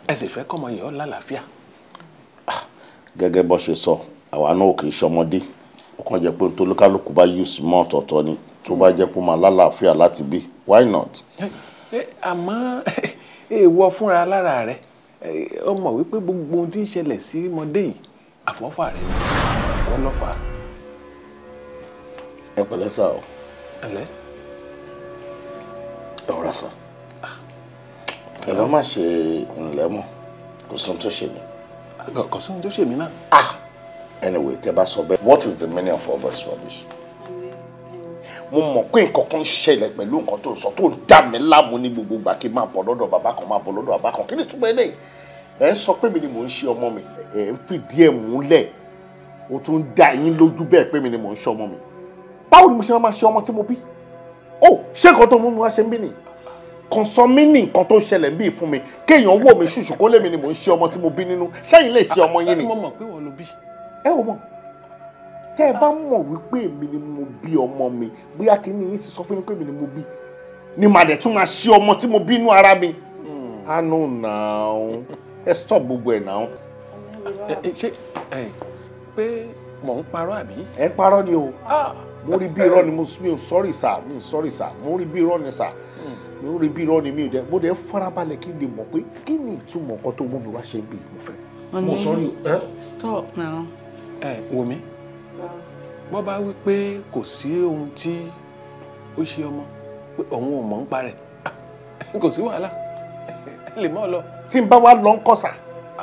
ẹ sì fẹ́ kọ́mọ yìí ó lálàáfíà. gẹ́gẹ́ bó ṣe sọ àwa náà kì í ṣọmọdé ó kàn jẹ́ pé tolúkálùkù bá use mọ́ ọ̀tọ̀ọ̀tọ̀ ni tó bá jẹ́ pé ó máa lálàáfíà láti bí why not. Ẹ, àmọ́ èèwọ̀ fúnra lára rẹ̀ ẹ, ó mọ̀ wípé gbogbo ohun tí ń ṣẹlẹ̀ sí ọmọdé yìí àfọ́fà rẹ̀ ni wọ́n lọ́ fà á. ẹ pẹ̀lẹ́ sà o ẹ̀lẹ́ ẹ ọ̀rọ̀ sàn ẹ bá má ṣe ǹlẹ́ mọ́ kò sí ohun tó ṣe mí. kò sí ohun tó ṣe mí náà. ah anyway tẹ bá sọ bẹ́ẹ̀ what is the meaning of all this rubbish. mo mọ̀ pé nǹkan kan ń ṣẹlẹ̀ pẹ̀lú nǹkan tó sọ tó ń dà mí láàmú ní gbogbo ìgbà kí n máa bọ̀ lọ́dọ̀ bàbá kan máa bọ̀ lọ́dọ̀ bàbá kan kí ni túbọ̀ eléyìí ẹ ń sọ pé mi ni mò ń ṣe ọmọ mi ẹ ń fìdí ẹ̀ múlẹ̀ o tún ń dá yín lójú bẹ́ẹ̀ pé mi ni mò ń ṣe ọmọ mi báwo ni mo ṣe máa ṣe ọmọ tí mo bí ó ṣé nǹkan tó mú mi wá ṣe ń bí nìyí kan sọ mí ní nǹkan tó ṣẹlẹ̀ ń bí fún mi kéèyàn wò mí ṣùṣù kó lè mi ni mò ń ṣe ọmọ tí mo bí nínú sẹ́yìn lè ṣe ọmọ yín ni. mo mọ̀ pé wọ́n ló bí. ẹ ò mọ̀ tẹ́ ẹ bá mọ̀ wípé èmi ni mo bí ọmọ mi bóyá kí ni yín ti sọ fún yín pé èmi ni mo bí ni màá dẹ̀ tún máa ṣe ọmọ tí mo bí inú ara mi. àánú nàá ẹ stop gbogbo ẹ̀ náà. Ẹ, ẹ, ṣé ẹ pé mò ń parọ́ àbí. ẹ ń parọ́ ni o mo rí bí irọ́ ni mo mi ò sọ́rì sà mi ò sọ́rì sà mo rí bí irọ́ ni sà mo rí bí irọ́ ni mi ò dẹ̀ mo dẹ̀ farabalẹ̀ kí n lè mọ̀ pé kí ni ìtumọ̀ nǹkan tó mú mi wá ṣe bí mo fẹ́. mo Honey, sọ́rì ẹ́ Stop now. ẹ wò mí bọ́ bá wí pé kò sí ohun tí ó ṣe ọmọ pé òun ò mọ̀ ń parẹ́ kò sí wàhálà ẹ lè mọ́ ọ lọ. tí n bá wá lọ ń kọ́ sà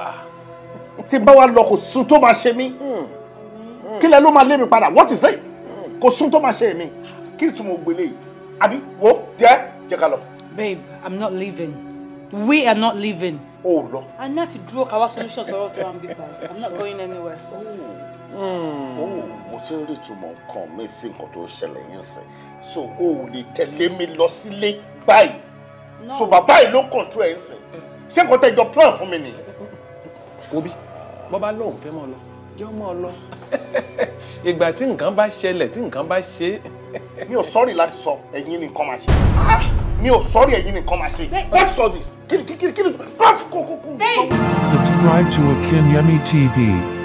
tí n bá wá lọ kò sún tó máa ṣe mí kí lẹ ló máa lé mi padà what is it kò sún tó máa ṣe mí kí ni túmọ̀ gbélé yìí àbí wo jẹ́ jẹ́ ká lọ. Babe, I'm not leaving. We are not leaving. o lọ. I need to draw our solutions for all to and be by. I'm not going anywhere. ó mo ti ń rí ìtumọ̀ nǹkan mi sí nǹkan tó ṣẹlẹ̀ yín sìn so o ò lè tẹ̀lé mi lọ sílé báyìí No. so bàbá yìí ló ń control ẹ̀ ń sìn ṣé nǹkan tẹ́ jọ plan fún mi nìyí. wo bí bọ́ bá lóun fẹ́ mọ́ ọ lọ jẹ́ ọmọ ọ lọ ìgbà tí nǹkan bá ṣẹlẹ̀ tí nǹkan bá ṣe é mi ò sọ́ọ̀rì láti sọ ẹ̀yin ni nǹkan máa ṣe mi ò sọ́ọ̀rì ẹ̀yin ni nǹkan máa ṣe what's all this kí ni kí ni kí ni kí ni. Subscribe to Akinyemi TV.